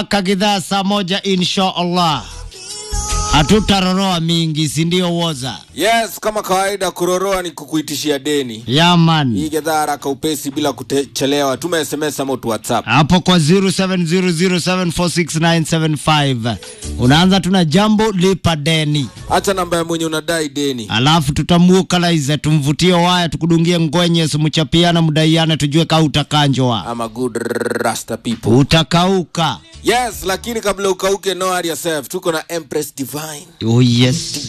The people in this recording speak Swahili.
mpaka gidhaa saa moja insha Allah. Hatutaroroa mingi, si ndio woza? Yes, kama kawaida kuroroa ni kukuitishia deni. Yaman. Hii gedhaa haraka upesi bila kuchelewa. Tuma SMS ama tu WhatsApp. hapo kwa 0700746975 unaanza tuna jambo lipa deni, Acha namba ya mwenye unadai deni. alafu tutamuokalaiza tumvutie waya tukudungie ngwenye simuchapiana mudaiane tujue ka utakanjwa Ama good rasta people. utakauka. Yes, lakini kabla ukauke know yourself. Tuko na Empress Divine. Oh yes.